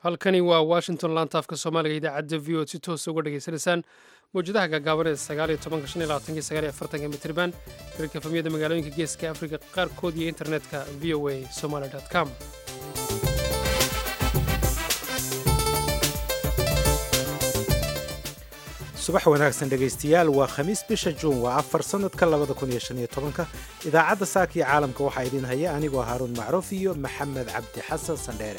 halkani waa washington laantaafka soomaaliga idaacadda v o si toosa uga dhegaysanaysaan mawjadaha gaagaaban ee sagaaliyo tobanka shan iyo labaatanki sagaaliyo afartanka mitriban hirarka efamiyada magaalooyinka geeska afrika qaarkood iyo internetka v o a somaly com subax wanaagsan dhegaystayaal waa khamiis bisha juun waa afar sannadka labada kun iyo shan iyo tobanka idaacadda saaka iyo caalamka waxaa idiin haya anigoo haaruun macruuf iyo maxamed cabdi xasan sandheere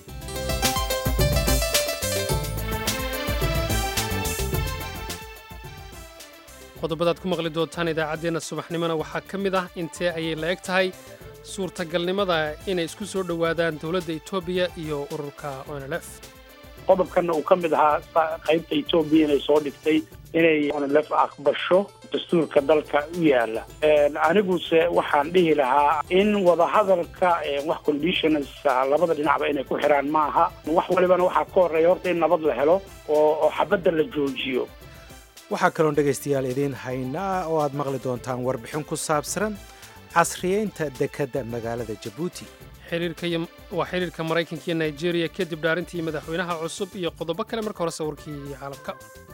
qodobadaad ku maqli doontaan idaacaddeenna subaxnimona waxaa ka mid ah intee ayay la eg tahay suurtagalnimada inay isku soo dhowaadaan dowladda etoobiya iyo ururka onlf qodobkanna uu ka mid ahaa qaybta etoobiya inay soo dhigtay inay onlf aqbasho dastuurka dalka u yaala aniguse waxaan dhihi lahaa in wadahadalka wax conditions labada dhinacba inay ku xiraan ma aha wax walibana waxaa ka horreeya horta in nabad la helo oo xabadda la joojiyo waxaa kaloon dhegaystayaal idiin haynaa oo aad maqli doontaan warbixin ku saabsan casriyeynta dekedda magaalada jabuuti waa xiriirka maraykanka iyo nigeria kadib dhaarintii madaxweynaha cusub iyo qodobo kale marka hore sawirkii caalamka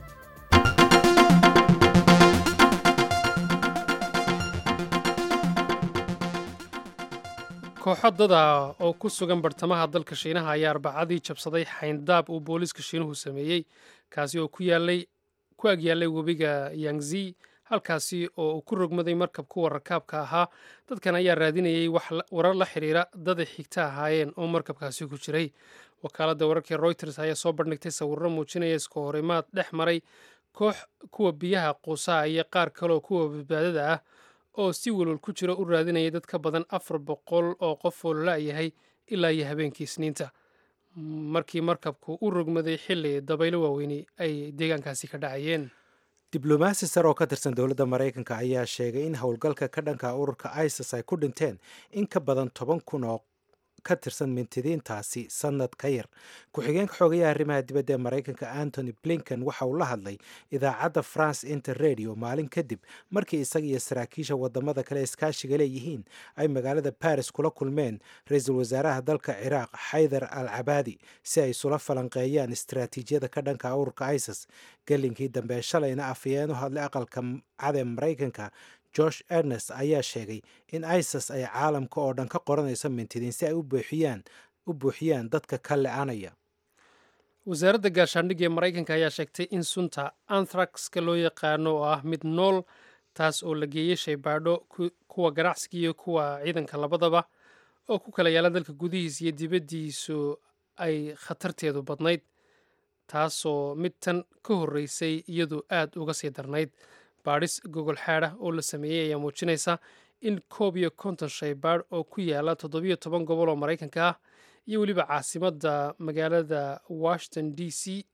kooxo dada oo ku sugan bartamaha dalka shiinaha ayaa arbacadii jabsaday xayndaab uu booliiska shiinuhu sameeyey kaasi oo ku agyaalay webiga yangzi halkaasi oo uu ku rogmaday markab kuwa rakaabka ahaa dadkan ayaa raadinayay warar la xidhiira daday xigta ahaayeen oo markabkaasi ku jiray wakaaladda wararkii royters ayaa soo bandhigtay sawirro muujinaya iska horimaad dhex maray koox kuwa biyaha quusaha iyo qaar kaleoo kuwa badbaadada ah oo si welwal ku jira u raadinayay dad ka badan afar boqol oo qof oo lala-yahay ilaa iyo habeenkii isniinta markii markabku u rogmaday xilli dabaylo waaweyni ay deegaankaasi ka dhacayeen diblomaasi sare oo ka tirsan dowladda maraykanka ayaa sheegay in howlgalka ka dhanka ururka isis ay ku dhinteen in ka badan toban kun oo ka tirsan mintidiintaasi sannad ka yar ku-xigeenka xoogayaha arrimaha dibadda ee maraykanka antony blinken waxa uu la hadlay idaacadda france inter radio maalin kadib markii isaga iyo saraakiisha wadamada kale iskaashiga leeyihiin ay magaalada baris kula kulmeen ra-iisul wasaaraha dalka ciraaq xaydar al cabaadi si ay isula falanqeeyaan istaraatiijiyada ka dhanka ururka isis gelinkii dambe shalayna afayeen u hadlay aqalka cad ee maraykanka josh ernest ayaa sheegay in isis ay caalamka oo dhan ka qoranayso mintidiin si ay u buuxiyaan dadka ka le-anaya wasaaradda gaashaandhigga ee maraykanka ayaa sheegtay in sunta anthraxka loo yaqaano oo ah mid nool taas oo la geeyey shaybaadho kuwa ganacsiga iyo kuwa ciidanka labadaba oo ku kala yaala dalka gudihiisa iyo dibaddiisu ay khatarteedu badnayd taasoo mid tan ka horreysay iyadu aad uga sii darnayd baadhis gogol xaadha oo la sameeyey ayaa muujinaysa in koob iyo konton shaybaadh oo ku yaala toddobiyo toban gobol oo maraykanka ah iyo weliba caasimadda magaalada washington d c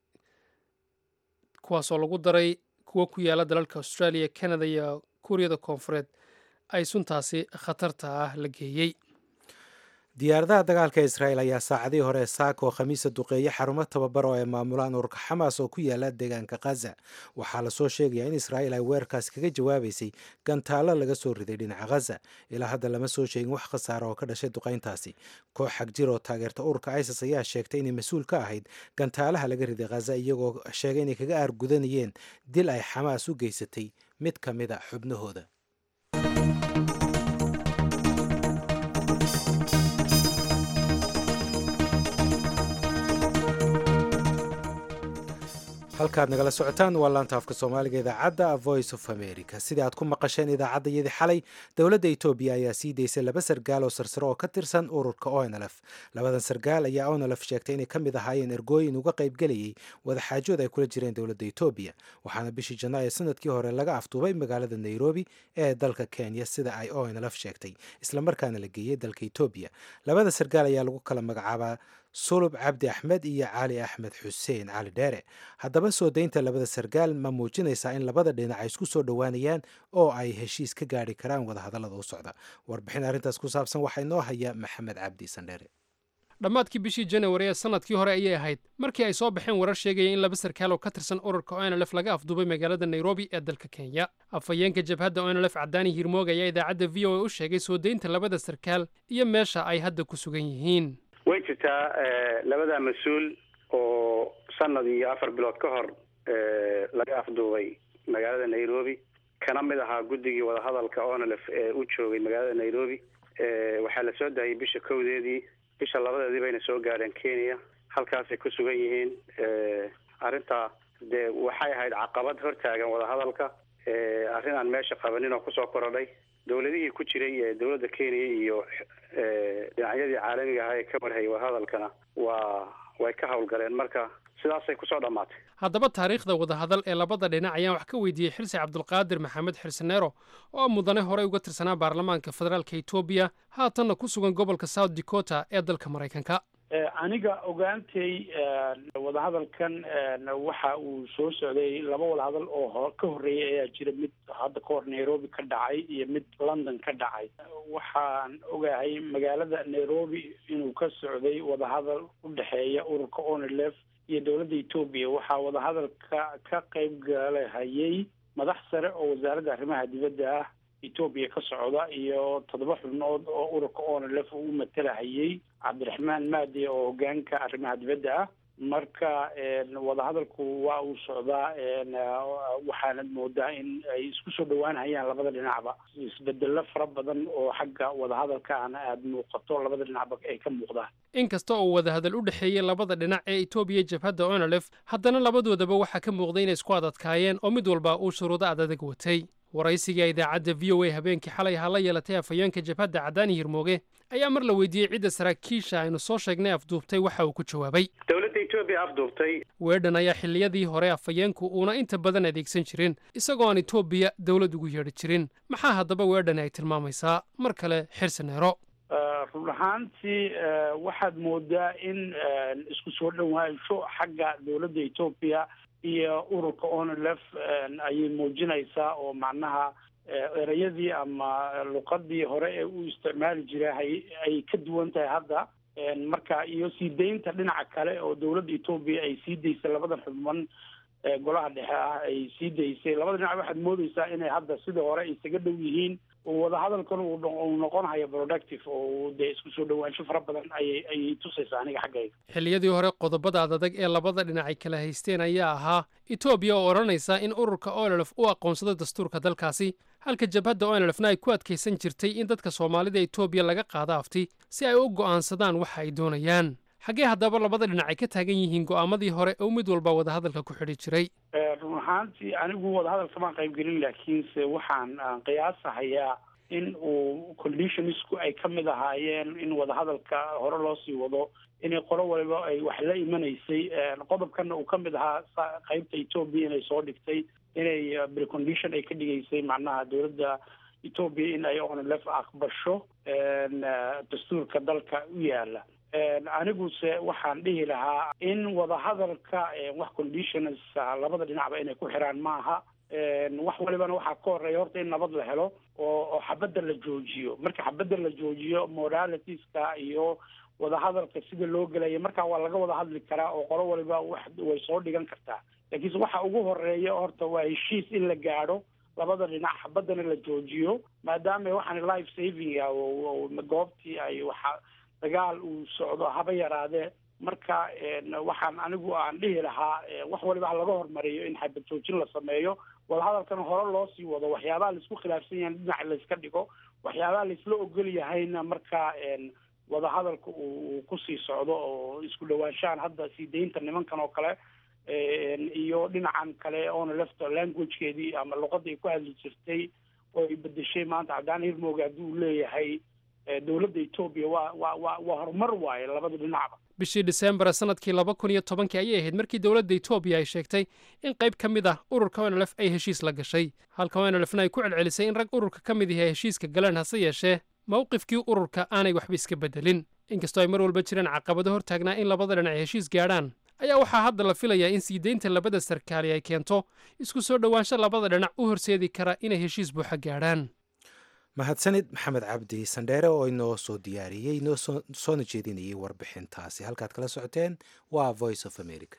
kuwaasoo lagu daray kuwo ku yaala dalalka australia canada iyo kuuriyada koonfureed ay suntaasi khatarta ah la geeyey diyaaradaha dagaalka israel ayaa saacadihii hore saaka oo khamiisa duqeeye xarumo tababar oo ay maamulaan ururka xamaas oo ku yaala deegaanka khaza waxaa lasoo sheegayaa in israel ay weerarkaas kaga jawaabaysay gantaallo laga soo riday dhinaca khaza ilaa hadda lama soo sheegin wax khasaara oo ka dhashay duqayntaasi koox xagjir oo taageerta ururka isis ayaa sheegtay inay mas-uul ka ahayd gantaalaha laga riday khaza iyagoo sheegay inay kaga aargudanayeen dil ay xamaas u geysatay mid ka mid a xubnahooda halkaad nagala socotaan waa laanta afka soomaaliga idaacadda voice of america sidai aad ku maqasheen idaacaddayadii xalay dowladda etoobiya ayaa sii daysay laba sargaal oo sarsare oo ka tirsan ururka onlf labadan sargaal ayaa onlf sheegtay inay ka mid ahaayeen ergooyin uga qaybgelayay wadaxaajood ay kula jireen dowladda etoobiya waxaana bishii janaayo sanadkii hore laga afduubay magaalada nairobi ee dalka kenya sida ay onlf sheegtay islamarkaana la geeyey dalka etoobiya labada sargaal ayaa lagu kala magacaabaa sulub cabdi axmed iyo cali axmed xuseen cali dheere haddaba soo daynta labada sargaal ma muujinaysaa in labada dhinac ay isku soo dhowaanayaan oo ay heshiis ka gaari karaan wadahadallada u socda warbixin arrintaas ku saabsan waxaa inoo haya maxamed cabdi sandheere dhammaadkii bishii janawari ee sanadkii hore ayay ahayd markii ay soo baxeen warar sheegaya in laba sarkaal oo ka tirsan ururka onlf laga afduubay magaalada nairobi ee dalka kenya afhayeenka jabhadda onlf cadaani hirmoog ayaa idaacadda v o a u sheegay soo daynta labada sarkaal iyo meesha ay hadda ku sugan yihiin way jirtaa labada mas-uul oo sanad iyo afar bilood ka hor laga afduubay magaalada nairobi kana mid ahaa guddigii wadahadalka onlf ee u joogay magaalada nairobi waxaa la soo daayay bisha kowdeedii bisha labadeedii bayna soo gaadheen kenya halkaasay ku sugan yihiin arrintaa dee waxay ahayd caqabad hortaagan wadahadalka arrin aan meesha qabanin oo kusoo korodhay dawladihii ku jiray ee dawladda kenya iyo dhinacyadii caalamiga ahaa ee ka warhayay wadahadalkana waa way ka howlgaleen marka sidaasay kusoo dhammaatay haddaba taariikhda wadahadal ee labada dhinac ayaan wax ka weydiiyey xirsi cabdulqaadir maxamed xirsineero oo mudane horey uga tirsanaa baarlamaanka federaalka etoobiya haatanna ku sugan gobolka south dakota ee dalka maraykanka aniga ogaantay wadahadalkan waxa uu soo socday laba wadahadal oo ka horreeyay ayaa jira mid hadda ka hor nairobi ka dhacay iyo mid london ka dhacay waxaan ogahay magaalada nairobi inuu ka socday wadahadal u dhexeeya ururka onlf iyo dowladda etoobiya waxaa wadahadalka ka qayb galahayay madax sare oo wasaaradda arrimaha dibadda ah etoobiya ka socda iyo toddoba xubnood oo ururka onlf u matalahayay cabdiraxmaan maadi oo hogaanka arrimaha dibadda ah marka wadahadalku waa uu socdaa waxaanad moodaa in ay isku soo dhawaanhayaan labada dhinacba isbedelo fara badan oo xagga wadahadalkaana aada muuqato labada dhinacba ay ka muuqdaan inkasta oo wadahadal u dhexeeyey labada dhinac ee etoobiya jabhadda onlf haddana labadoodaba waxaa ka muuqday inay isku adadkaayeen oo mid walba uu shuruudo adadag watay waraysiga idaacadda v o a habeenkii xalay ahaa la yeelatay afhayeenka jabhadda cadaani hirmooge ayaa mar la weydiiyey cidda saraakiisha aynu soo sheegnay afduubtay waxa uu ku jawaabay dowladda etoobiya afduubtay weedhan ayaa xilliyadii hore afhayeenku uuna inta badan adeegsan jirin isagoo aan etoobiya dowlad ugu yeedhi jirin maxaa haddaba weedhani ay tilmaamaysaa mar kale xirsaneero run ahaantii waxaad moodaa in isku soo dhawaansho xagga dowladda etoobiya iyo ururka onlf ayay muujinaysaa oo macnaha ereyadii ama luqadii hore ee uu isticmaali jiray ay ka duwan tahay hadda marka iyo sii daynta dhinaca kale oo dowladda etoobiya ay sii daysay labadan xubman golaha dhexe ah ay sii daysay labada dhinac waxaad moodeysaa inay hadda sidii hore isaga dhow yihiin wadahadalkan uu noqonayo productive oo dee isku soo dhawaansho fara badan ayay ayay tusaysaa aniga xaggayga xilliyadii hore qodobada adadag ee labada dhinac ay kala haysteen ayaa ahaa etoobiya oo odhanaysa in ururka onlf u aqoonsado dastuurka dalkaasi halka jabhadda onlfna ay ku adkaysan jirtay in dadka soomaalida etoobiya laga qaado afti si ay u go'aansadaan waxa ay doonayaan xaggee haddaba labada dhinac ay ka taagan yihiin go'aamadii hore oo mid walba wadahadalka ku xidhi jiray run ahaantii anigu wadahadalka maan qayb gelin laakiinse waxaan qiyaasahayaa in uu conditionsku ay ka mid ahaayeen in wadahadalka hore loo sii wado inay qolo waliba ay wax la imanaysay qodobkana uu ka mid ahaa qaybta etoobiya inay soo dhigtay inay precondition ay ka dhigaysay macnaha dowladda etoobiya in ay onlf aqbasho dastuurka dalka u yaala aniguse waxaan dhihi lahaa in wadahadalka wax conditions labada dhinacba inay ku xiraan maaha wax walibana waxaa ka horeeya horta in nabad la helo oo oo xabadda la joojiyo marka xabadda la joojiyo moralitiska iyo wadahadalka sida loo gelaya markaa waa laga wada hadli karaa oo qolo waliba wax way soo dhigan kartaa laakiinse waxa ugu horeeya horta waa heshiis in la gaadho labada dhinac xabaddana la joojiyo maadaama waxaan life saving ah goobtii ay waxa dagaal uu socdo haba yaraadee marka waxaan anigu aan dhihi lahaa wax waliba ha laga hormariyo in xabad joojin la sameeyo wadahadalkana hore loo sii wado waxyaabaha laisku khilaafsan yahay dhinac layska dhigo waxyaabaha laisla ogol yahayna marka wadahadalka uu kusii socdo oo isku dhawaanshahan hadda sii daynta nimankan oo kale iyo dhinacan kale oona lefta languagekeedii ama luqadda ay ku hadli jirtay oo ay bedeshay maanta cadaan hirmooga haddii uu leeyahay dowladda etoobiya waa waa waa waa horumar waaye labada dhinacba bishii disembar sanadkii laba kun iyo tobankii ayay ahayd markii dowladda etoobiya ay sheegtay in qayb ka mid ah ururka onlf ay heshiis la gashay halka onlfna ay ku celcelisay in rag ururka ka mid yahay heshiiska galeen hase yeeshee mowqifkii ururka aanay waxba iska beddelin inkastoo ay mar walba jireen caqabado hortaagnaa in labada dhinac ay heshiis gaadhaan ayaa waxaa hadda la filayaa in sii deynta labada sarkaali ay keento isku soo dhowaansho labada dhinac u horseedi kara inay heshiis buuxa gaadhaan mahadsanid maxamed cabdi sandheere oo inoo soo diyaariyey inoo soona jeedinayay warbixintaasi halkaad kala socoteen waa voice of america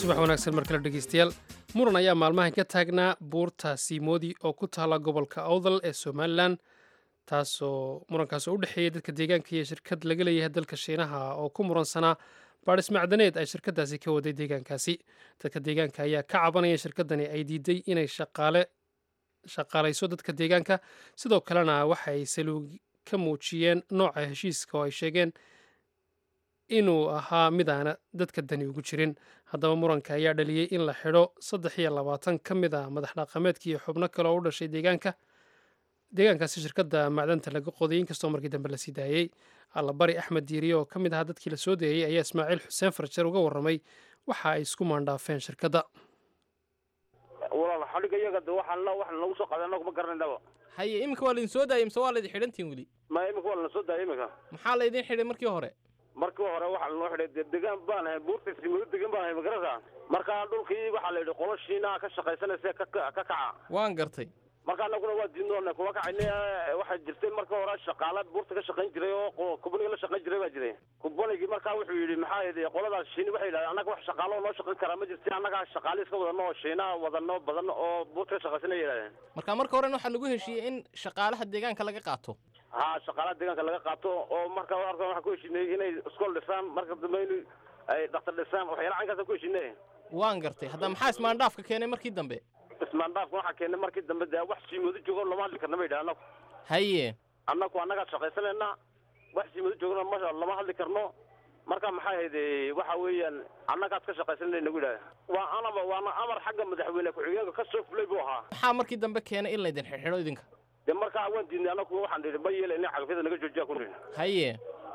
subax wanaagsan mar kale dhegeystayaal muran ayaa maalmahan ka taagnaa buurta siimoodi oo ku taala gobolka awdal ee somalilan taasoo murankaas oo u dhexeeya dadka deegaanka iyo shirkad laga leeyahay dalka shiinaha oo ku muransanaa baadhis macdaneed ay shirkadaasi ka waday deegaankaasi dadka deegaanka ayaa ka cabanaya shirkadani ay diiday inay shaqaale shaqaalayso dadka deegaanka sidoo kalena waxa ay saluug ka muujiyeen nooca heshiiska oo ay sheegeen inuu ahaa mid aana dadka dani ugu jirin haddaba muranka ayaa dhaliyey in la xidho saddex iyo labaatan ka mid a madax dhaqameedka iyo xubno kale oo u dhashay deegaanka deegaankaasi shirkadda macdanta laga qoday inkastoo markii dambe la sii daayey allabari axmed diiriye oo ka mid ahaa dadkii la soo deeyey ayaa ismaaciil xuseen farjar uga warramay waxa ay isku maandhaafeen shirkadda walaal xadhiga iyaga de waxaan la waxaan nagu soo qaday anagu ma garanaynaba haye iminka waa laydin soo daayey mise waa laydin xidhantiin weli ma imika waa lana soo daayay imika maxaa laydin xidhay markii hore markii hore waxaa lanoo xidhay dee degaan baan ahay buurta simado degan baan ahay magarasa markaa dhulkii waxaa la yidhi qolo shiinaha ka shaqaysanaysa ka ka kaca waan gartay marka anaguna waa diidnoona kuma kacayne waxaa jirtay marka hore shaqaala buurta ka shaqayn jiray oo kubaniga la shaqayn jiray baa jiray kubanigii markaa wuxuu yidhi maxaa yidhi qoladaas shiini waxay yidhahdeen annaga wax shaqaalo noo shaqayn karaa ma jirti annagaa shaqaale iska wadano oo shiinaha wadano badan oo buurta ka shaqaysanay yidhahdeen marka marka horena waxaa lagu heshiiyey in shaqaalaha deegaanka laga qaato ha shaqaalaha deegaanka laga qaato oo marka arkan waxaan ku heshinay inay iskool dhisaan marka dambe in ay dhaktar dhisaan waxyaala caynkaasaan ku heshinay waan gartay hadda maxaa ismaandhaafka keenay markii dambe ismaandhaafka waxaa keenay markii dambe dee wax siimoodo joogo lama hadli karna ma yidhaha anagu haye annagu annagaa shaqaysanayna wax siimoodo joogona ma lama hadli karno marka maxay ahayd waxa weeyaan annagaad ka shaqaysanay nagu yidhaha waa anaba waana amar xagga madaxweyne ku-xigeenka ka soo fulay buu ahaa maxaa markii dambe keenay in laydin xidho idinka dee markaa waan diidnay anagu waxaan nidhi ma yeelayna cagafyada naga joojiya ku nidhi haye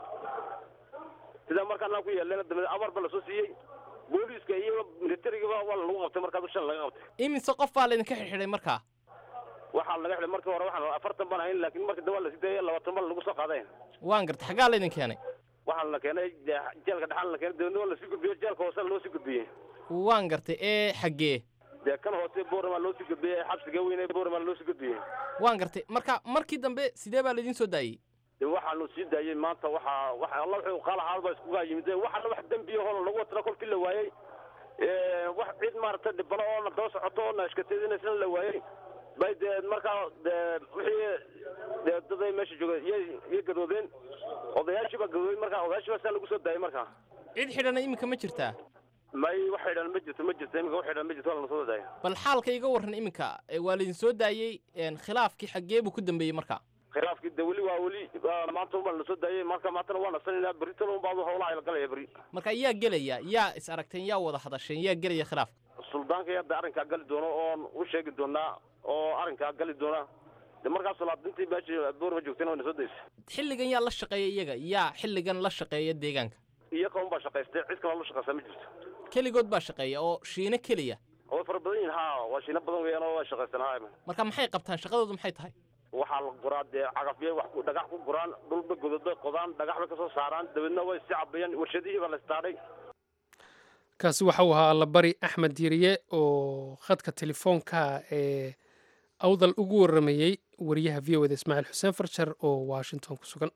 sidaa markaa anaa ku yeelena dambe amar ba lasoo siiyey booliiska iyo militarigaba waa lagu qabtay markaa dushan laga qabtay imise qof baa laydinka xidhay markaa waxaa laga xidhay markii hore waxaan afartan baan ahayn laakiin markii dambe waa lasii daayay labaatan baan lagu soo qaaday waan gartay xaggaa laydin keenay waxaa la keenay jeelka dhexaan la keenay dabeedna waa lasii gudbiyey jeelka hoose loo sii gudbiyey waan gartay ee xaggee dee kan hoose boorama loo sii gudbiyey xabsiga weyne boorama loo sii gudbiyey waan gartay marka markii dambe sidee baa laydin soo daayey de waxaanu sii daayey maanta waxaa waxa alla wuxuu qaalahaad baa iskugaa yimid waxaana wax dembiya hool lagu watana kolkii la waayey wax cid maaragtay dhibano oona daba socoto oona ashkateedinaysana la waayey bay dee markaa dee wixii dee daday meesha jooga iyay iyay gadoodeen odayaashii baa gadooday markaa odayaashii baa saa lagu soo daayey markaa cid xidhana iminka ma jirtaa may wax xidhan ma jirto ma jirto iminka wax xidhan ma jirto waa lana soo daayay bal xaalka iga warran iminka waa laydin soo daayey khilaafkii xaggee buu ku dambeeyey marka khilaafkii de weli waa weli maanta un baa lana soo daayey marka maantana waa nasanaynaa berritana un baa howlaha la galaya berri marka yaa gelaya yaa is aragteen yaa wada hadasheen yaa gelaya khilaafka suldaanka hadda arrinkaa gali doono oon u sheegi doonaa oo arrinkaa gali doona de markaas solaadintii meesha boorma joogtayna wayna soo daysay xilligan yaa la shaqeeya iyaga yaa xilligan la shaqeeya deegaanka iyaga un baa shaqaystay cid kaloo la shaqaysaa ma jirto keligood baa shaqeeya oo shiino keliya way fara badan yihin ha waa shiino badan weeyaan oo waa shaqaystaan ha marka maxay qabtaan shaqadoodu maxay tahay waxaa la guraa dee cagafyay wax dhagax ku guraan dhulba godod bay qodaan dhagax bay ka soo saaraan dabeedna way si cabayaan warshadihii baa la istaadhay kaasi waxa uu ahaa allabari axmed diiriye oo khadka telefoonka ee awdal ugu warramayey wariyaha v o eda ismaaciil xuseen farjar oo washington ku sugan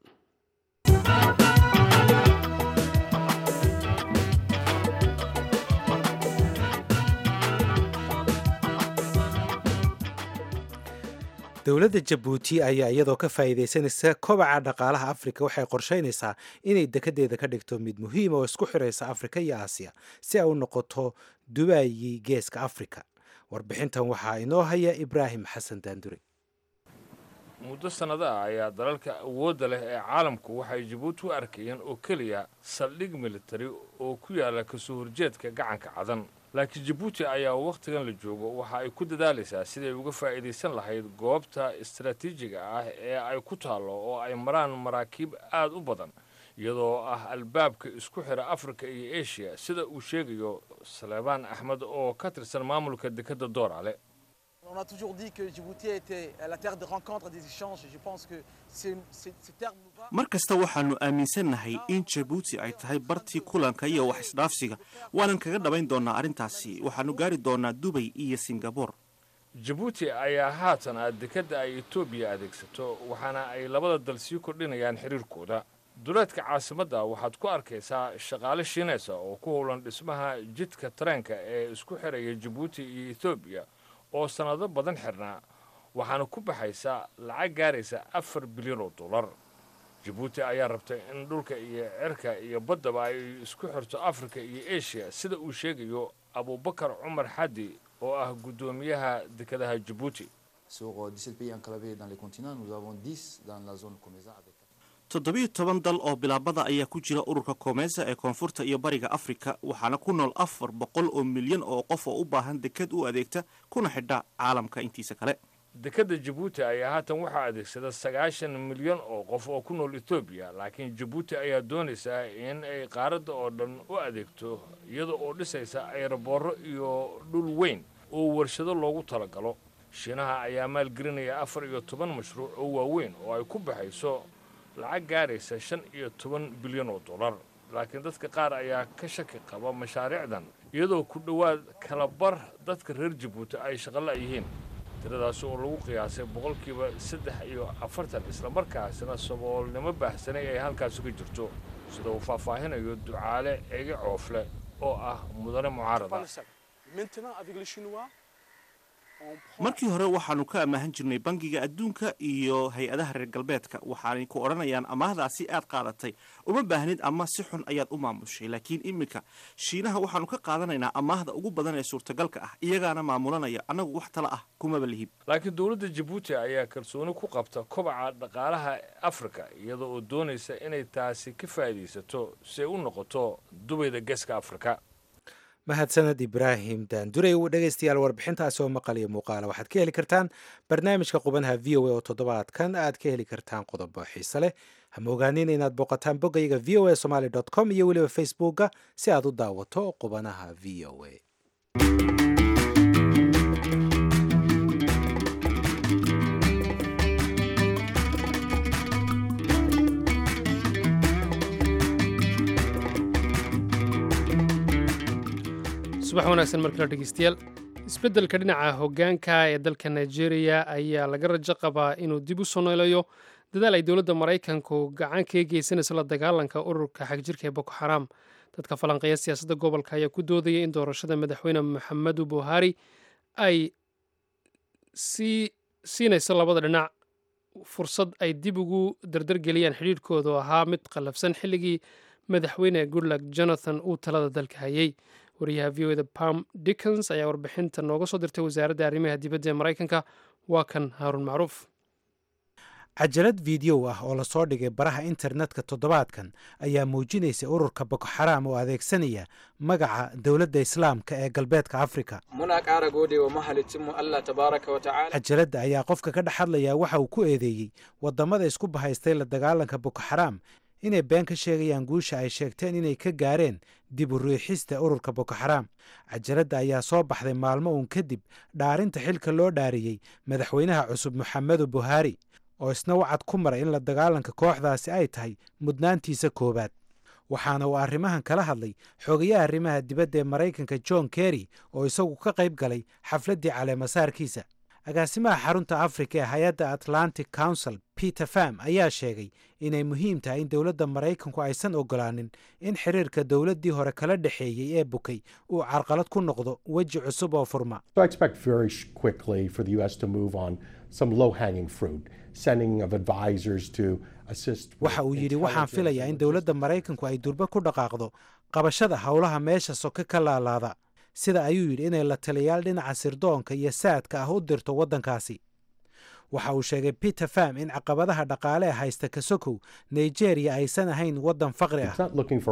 dowladda jabuuti ayaa iyadoo ka faa'iidaysanaysa kobaca dhaqaalaha afrika waxay qorshaynaysaa inay dekedeeda ka dhigto mid muhiima oo isku xiraysa afrika iyo aasiya si ay u noqoto dubaayi geeska afrika warbixintan waxaa inoo haya ibraahim xasan daandure muddo sannado ah ayaa dalalka awoodda leh ee caalamku waxay jabuuti u arkayeen oo keliya saldhig militari oo ku yaalla kasoo horjeedka gacanka cadan laakiin jabuuti ayaa wakhtigan la joogo waxa ay ku dadaalaysaa siday uga faa'iidaysan lahayd goobta istaraatiijiga ah ee ay ku taallo oo ay maraan maraakiib aad u badan iyadoo ah albaabka isku xira afrika iyo eshiya sida uu sheegayo saleebaan axmed oo ka tirsan maamulka dekedda doorale On a toujours dit que Djibouti était la terre de rencontre et des échanges. Je pense que c'est- c'est- ce terme nous va. mar kasta waxaannu aaminsannahay in jabuuti ay tahay bartii kulanka iyo wax isdhaafsiga waanan kaga dhabayn doonnaa arrintaasi waxaannu gaari doonnaa dubay iyo singabore jabuuti ayaa haatan ah dekedda ay etoobiya adeegsato waxaana ay labada dal sii kordhinayaan xiriirkooda duleedka caasimadda waxaad ku arkaysaa shaqaale shiinaysa oo ku howlan dhismaha jidka tareenka ee isku xiraya jabuuti iyo etoobiya oo sannado badan xirnaa waxaana ku baxaysa lacag gaaraysa afar bilyan oo dollar jabuuti ayaa rabtay in dhulka iyo cirka iyo baddaba ay isku xirto afrika iyo eshiya sida uu sheegayo abubakar cumar xaddi oo ah guddoomiyaha dekedaha jabuuti toddobiyo toban dal oo bilaabada ayaa ku jira ururka koomesa ee koonfurta iyo bariga afrika waxaana ku nool afar boqol oo milyan oo qof oo u baahan deked u adeegta kuna xidha caalamka intiisa kale dekedda jabuuti ayaa haatan waxaa adeegsada sagaashan milyan oo qof oo ku nool etoobiya laakiin jabuuti ayaa doonaysaa in ay qaaradda oo dhan u adeegto iyada oo dhisaysa ayraboorro iyo dhul weyn oo warshado loogu talagalo shiinaha ayaa maalgelinaya afar iyo toban mashruuc oo waaweyn oo ay ku baxayso lacag gaaraysa shan iyo toban bilyan oo dollar laakiin dadka qaar ayaa ka shaki qaba mashaariicdan iyadoo ku dhowaad kala bar dadka reer jabuuti ay shaqala yihiin tiradaasi oo lagu qiyaasay boqolkiiba saddex iyo afartan islamarkaasina saboolnimo baahsanay ay halkaasi ka jirto sida uu faahfaahinayo ducaale ege coofle oo ah mudane mucaarada markii hore waxaannu ka amaahan jirnay bangiga adduunka iyo hay-adaha reer galbeedka waxaanay ku odhanayaan amaahdaasi aad qaadatay uma baahnid ama si xun ayaad u maamushay laakiin iminka shiinaha waxaannu ka qaadanaynaa amaahda ugu badan ee suurtagalka ah iyagaana maamulanaya annagu wax tala ah kumaba lihib laakiin dowladda jabuuti ayaa kalsooni ku qabta kobaca dhaqaalaha afrika iyada oo doonaysa inay taasi ka faa'iidaysato si ay u noqoto dubayda geeska afrika mahadsaned ibraahim daandurey dhegaystayaal warbixintaasi oo maqal iyo muuqaala waxaad ka heli kartaan barnaamijka qubanaha v o a oo toddobaadkan aad ka heli kartaan qodobo xiise leh hama ogaanin inaad booqataan boggayga v o a somaly com iyo weliba facebookga si aad u daawato qubanaha v o a subax wanaagsan markale dhegeystayaal isbeddelka dhinaca hoggaanka ee dalka nigeria ayaa laga rajo qabaa inuu dib u soneelayo dadaal ay dowladda maraykanku gacan kaga geysanayso la dagaalanka ururka xagjirka ee boko xaram dadka falanqeeya siyaasadda gobolka ayaa ku doodaya in doorashada madaxweyne maxamedu buhari ay sii siinayso labada dhinac fursad ay dib ugu dardargeliyaan xidhiirhkooda oo ahaa mid qallafsan xilligii madaxweyne goodluck jonathan uu talada dalka hayay wariyaha v o da pam dickons ayaa warbixinta nooga soo dirtay wasaaradda arrimaha dibadda ee maraykanka waa kan haaruun macruuf cajalad fideow ah oo lasoo dhigay baraha internetka toddobaadkan ayaa muujinaysa ururka boko xaraam oo adeegsanaya magaca dowladda islaamka ee galbeedka afrika muna ƙara gode wa mahalicinmu Allah tabaraka wa ta'ala cajaladda ayaa qofka ka dhex hadlaya waxa uu ku eedeeyey waddamada isku bahaystay la dagaalanka boko xaraam inay been ka sheegayaan guusha ay sheegteen inay ka gaareen dib u riixista ururka boko xaraam cajaladda ayaa soo baxday maalmo uun kadib dhaarinta xilka loo dhaariyey madaxweynaha cusub moxamedu buhaari oo isna wacad ku maray in la dagaalanka kooxdaasi ay tahay mudnaantiisa koowaad waxaana uu arrimahan kala hadlay xogayaha arrimaha dibadda ee maraykanka john kerry oo isagu ka qayb galay xafladdii caleemasaarkiisa agaasimaha xarunta afrika ee hay-adda atlantic council peter fam ayaa sheegay inay muhiim tahay in dowladda maraykanku aysan ogolaanin in xiriirka dowladdii hore kala dhexeeyey ee bukay uu carqalad ku noqdo weji cusub oo furma waxa uu yidhi waxaan filayaa in dowladda maraykanku ay durba ku dhaqaaqdo qabashada howlaha meesha soke ka laalaada sida ayuu yidhi inay la taliyaal dhinaca sirdoonka iyo saadka ah u dirto waddankaasi waxa uu sheegay peter fam in caqabadaha dhaqaale ee haysta kasokow nigeria aysan ahayn waddan faqri ah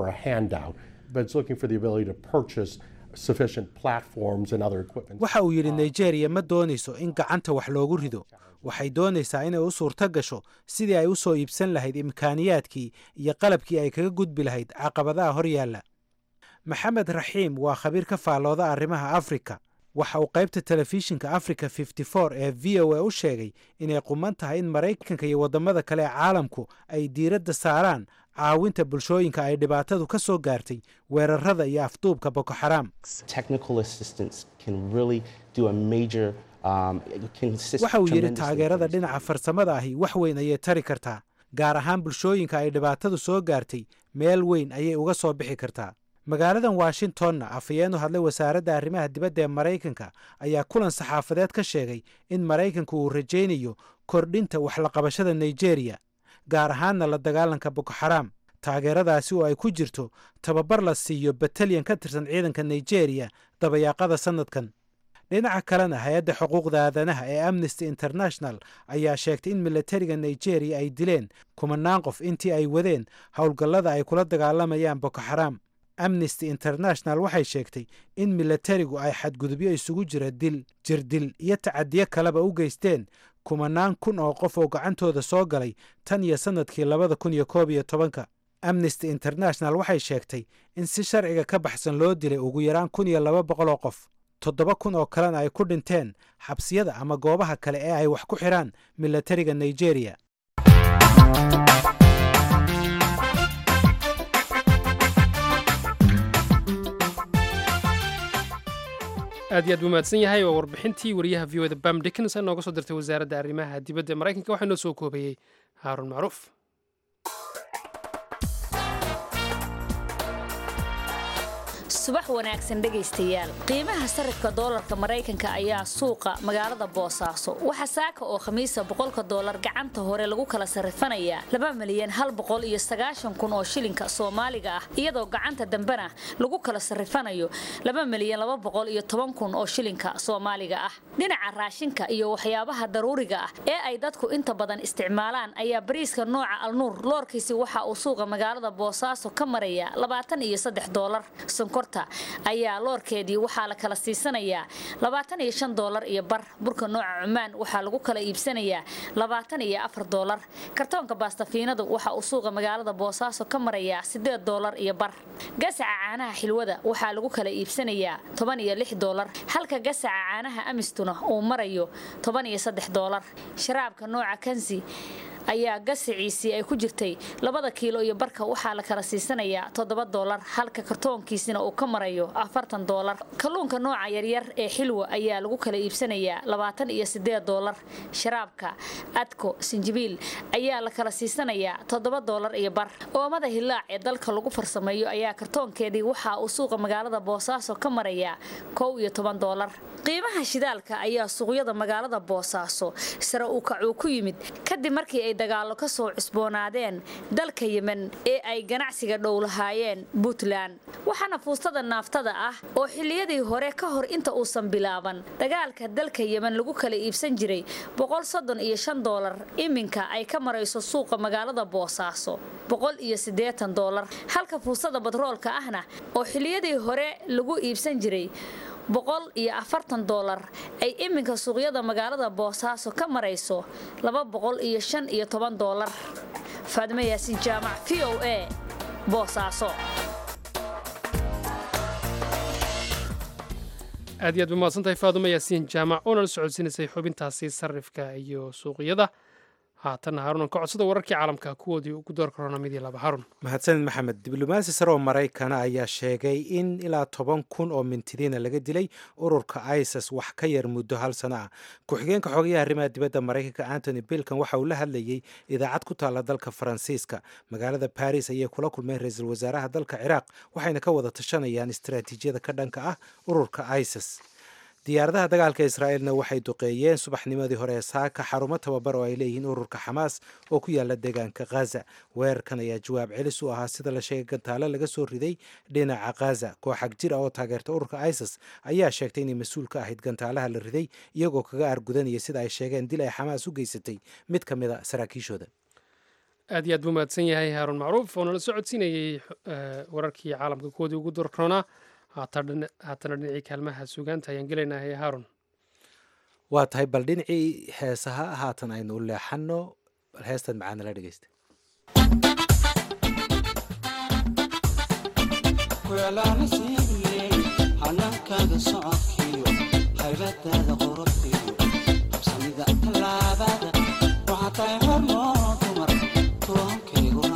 waxa uu yidhi nigeria ma doonayso in gacanta wax loogu rido waxay doonaysaa inay u suurto gasho sidii ay u soo iibsan lahayd imkaaniyaadkii iyo qalabkii ay kaga gudbi lahayd caqabadaha hor yaalla maxamed raxiim waa khabiir ka faallooda arrimaha afrika waxa uu qaybta telefishinka africa ee v o a u sheegay inay quman tahay in maraykanka iyo waddamada kale ee caalamku ay diiradda saaraan caawinta bulshooyinka ay dhibaatadu ka soo gaartay weerarada iyo afduubka boko xaraam waxa uu yidhi taageerada dhinaca farsamada ahi wax weyn ayay tari kartaa gaar ahaan bulshooyinka ay dhibaatadu soo gaartay meel weyn ayay uga soo bixi kartaa magaaladan washingtonna afhayeen u hadlay wasaaradda arrimaha dibadda ee maraykanka ayaa kulan saxaafadeed ka sheegay in maraykanku uu rajaynayo kordhinta waxlaqabashada nigeriya gaar ahaanna la dagaalanka boko xaraam taageeradaasi oo ay ku jirto tababar la siiyo batalyan ka tirsan ciidanka nigeriya dabayaaqada sannadkan dhinaca kalena hay-adda xuquuqda aadanaha ee amnesty international ayaa sheegtay in milatariga nigeriya ay dileen kumanaan qof intii ay wadeen howlgallada ay kula dagaalamayaan boko xaraam amnesty international waxay sheegtay in milatarigu ay xadgudubyo isugu jira dil jirdil iyo tacadiyo kaleba u geysteen kumanaan kun oo qof oo gacantooda soo galay tan iyo sannadkii labada kun iyo koob iyo tobanka amnesty international waxay sheegtay in si sharciga ka baxsan loo dilay ugu yaraan kun iyo laba boqol oo qof toddoba kun oo kalena ay ku dhinteen xabsiyada ama goobaha kale ee ay wax ku xidhaan milatariga nigeriya aad iyo aad buu mahadsan yahay waa warbixintii wariyaha v o da bam dickens ee nooga soo dirtay wasaaradda arrimaha dibadda ee maraykanka waxaa inoo soo koobeeyey haaruun macruuf subax wanaagsan dhegaystayaal qiimaha sarifka doolarka maraykanka ayaa suuqa magaalada boosaaso waxaa saaka oo khamiisa boqolka doolar gacanta hore lagu kala sarifanayaa laba milyan hal boqol iyo sagaashan kun oo shilinka soomaaliga ah iyadoo gacanta dambena lagu kala sarifanayo laba milyan laba boqol iyo toban kun oo shilinka soomaaliga ah dhinaca raashinka iyo waxyaabaha daruuriga ah ee ay dadku inta badan isticmaalaan ayaa bariiska nooca alnuur loorkiisi waxa uu suuqa magaalada boosaaso ka maraya labaatan iyo saddex doolar ayaa loorkeedii waxaa la kala siisanayaa labaatan iyo shan doolar iyo bar burka nooca cumaan waxaa lagu kala iibsanayaa labaatan iyo afar doolar kartoonka baastafiinadu waxa uu suuqa magaalada boosaaso ka marayaa sideed doolar iyo bar gasaca caanaha xilwada waxaa lagu kala iibsanayaa toban iyo lix doolar halka gasaca caanaha amistuna uu marayo toban iyo saddex doolar sharaabka nooca kansi ayaa gasaciisii ay ku jirtay labada kiilo iyo barka waxaa la kala siisanayaa toddoba doolar halka kartoonkiisina uu ka marayo afartan doolar kalluunka nooca yaryar ee xilwa ayaa lagu kala iibsanayaa labaatan iyo sideed doolar sharaabka adko sinjibiil ayaa la kala siisanayaa toddoba doolar iyo bar oomada hilaac ee dalka lagu farsameeyo ayaa kartoonkeedii waxa uu suuqa magaalada boosaaso ka marayaa kow iyo toban doolar qiimaha shidaalka ayaa suuqyada magaalada boosaaso sare uu kacuu ku yimid kadib markii ay dagaallo ka soo cusboonaadeen dalka yemen ee ay ganacsiga dhow lahaayeen puntland waxaana fuustada naaftada ah oo xilliyadii hore ka hor inta uusan bilaaban dagaalka dalka yemen lagu kala iibsan jiray boqol soddon iyo shan doolar iminka ay ka marayso suuqa magaalada boosaaso boqol iyo siddeetan doolar halka fuustada batroolka ahna oo xilliyadii hore lagu iibsan jiray boqol iyo afartan doolar ay iminka suuqyada magaalada boosaaso ka marayso laba boqol iyo shan iyo toban doolar faadimo yaasiin jaamac v o a boosaaso aad iyo aad ba mahadsantahay faadumo yaasiin jaamac oona la socodsiinaysay xubintaasi sarifka iyo suuqyada haatanna haarunan ka codsada wararkii caalamka kuwoodii ugu door korona midii laba harun mahadsanid maxamed diblomaasi sare oo maraykana ayaa sheegay in ilaa toban kun oo mintidiina laga dilay ururka isis wax ka yar muddo hal sano ah ku-xigeenka xogayaha arrimaha dibadda maraykanka antony bilkan waxa uu la hadlayey idaacad ku taalla dalka faransiiska magaalada baris ayay kula kulmeen ra-iisul wasaaraha dalka ciraaq waxayna ka wada tashanayaan istaraatiijiyada ka dhanka ah ururka isis diyaaradaha dagaalka israa'iilna waxay duqeeyeen subaxnimadii hore ee saaka xarumo tababar oo ay leeyihiin ururka xamaas oo ku yaala deegaanka khaza weerarkan ayaa jawaab celis u ahaa sida la sheegay gantaale laga soo riday dhinaca khaza kooxag jir ah oo taageerta ururka isis ayaa sheegtay inay mas-uul ka ahayd gantaalaha la riday iyagoo kaga argudanaya sida ay sheegeen dil ay xamaas u geysatay mid ka mid a saraakiishooda aad iyo aad buu mahadsan yahay haaruun macruuf oo nala soo codsiinayey wararkii caalamka kuwoodii ugu doorkoonaa haatana dhinacii kaalmaha suugaanta ayaan gelaynaa hee haarun waa tahay bal dhinacii heesaha haatan aynu u leexano bal heestan macaana la dhegeysta hanaankaaga socodkiyo haybadaada qorobkiyo habsamida tallaabada waxaa tahay hormoo dumar tuwankayguna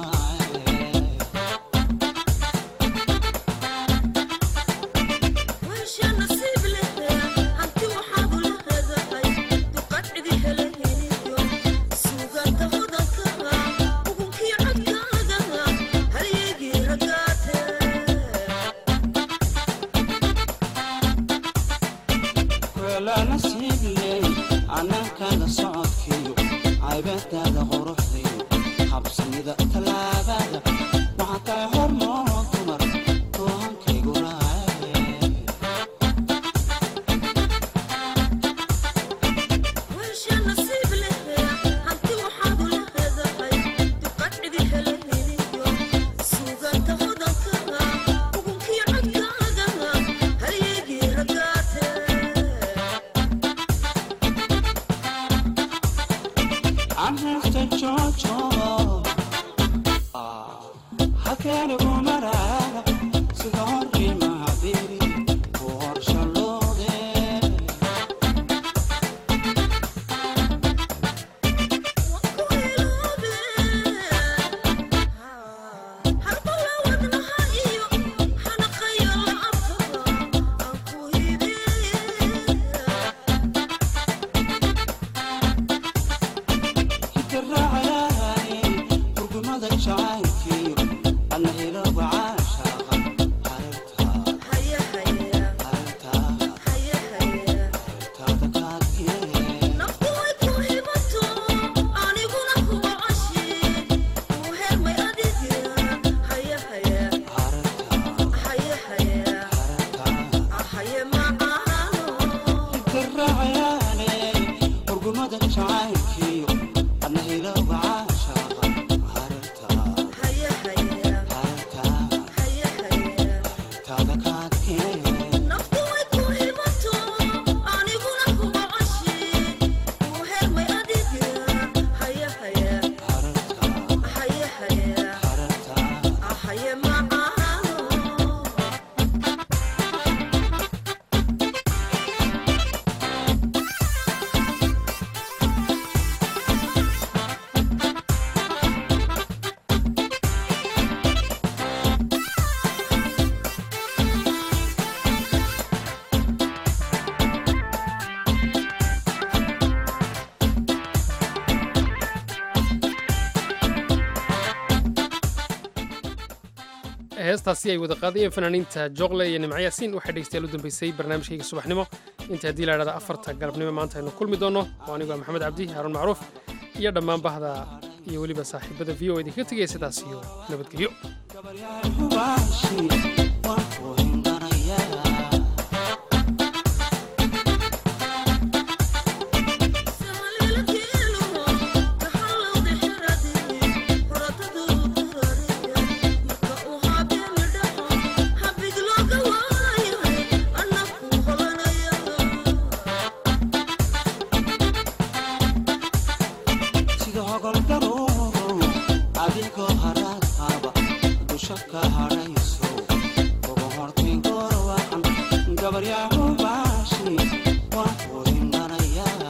Suugaanta mudanka alla nasiib ley annaankaaga socodkiyo caybadaada quruxdiyo habsamida tallaabada waxaa tahay hormoon dumar toohankaygu raace anhesta jojo halkeenigu maraaga sida horimaha biri ku horshalloode hitiraacayahay hurgumada jacaylkiyo alla hilowga caashaaqa hitiraacayaale hurgumada jacaylkiyo alla hilowga caashaaqa taada kaadkee heestaasi ay wada qaadayeen fanaaniinta joqle iyo nimco yaasiin waxay dhegeystayaal u dambeysay barnaamijkayga subaxnimo inta haddii la idhahda afarta galabnimo maanta aynu kulmi doonno oo anigu ah maxamed cabdi haaruun macruuf iyo dhammaan bahda iyo weliba saaxiibada v o idinkaga tegaya sidaas iyo nabadgelyo hubaashi waan ku hindanayaa sida hogol daruuro adigoo haraad qaba dusha ka hadhayso ugu hortayn goorwacan gabaryaa hubaashi waan ku hindanayaa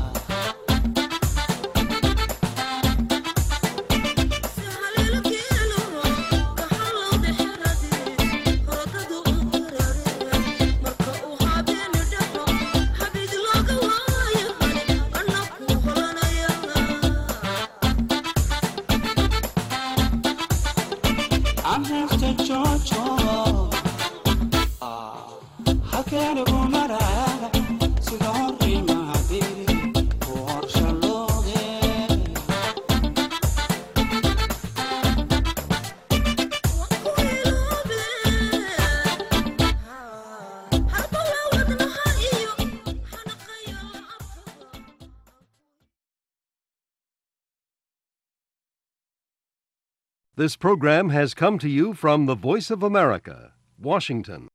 anhesta jojo halkeenigu maraaga sida horimaha biri ku horshalloode This program has come to you from the Voice of America, Washington.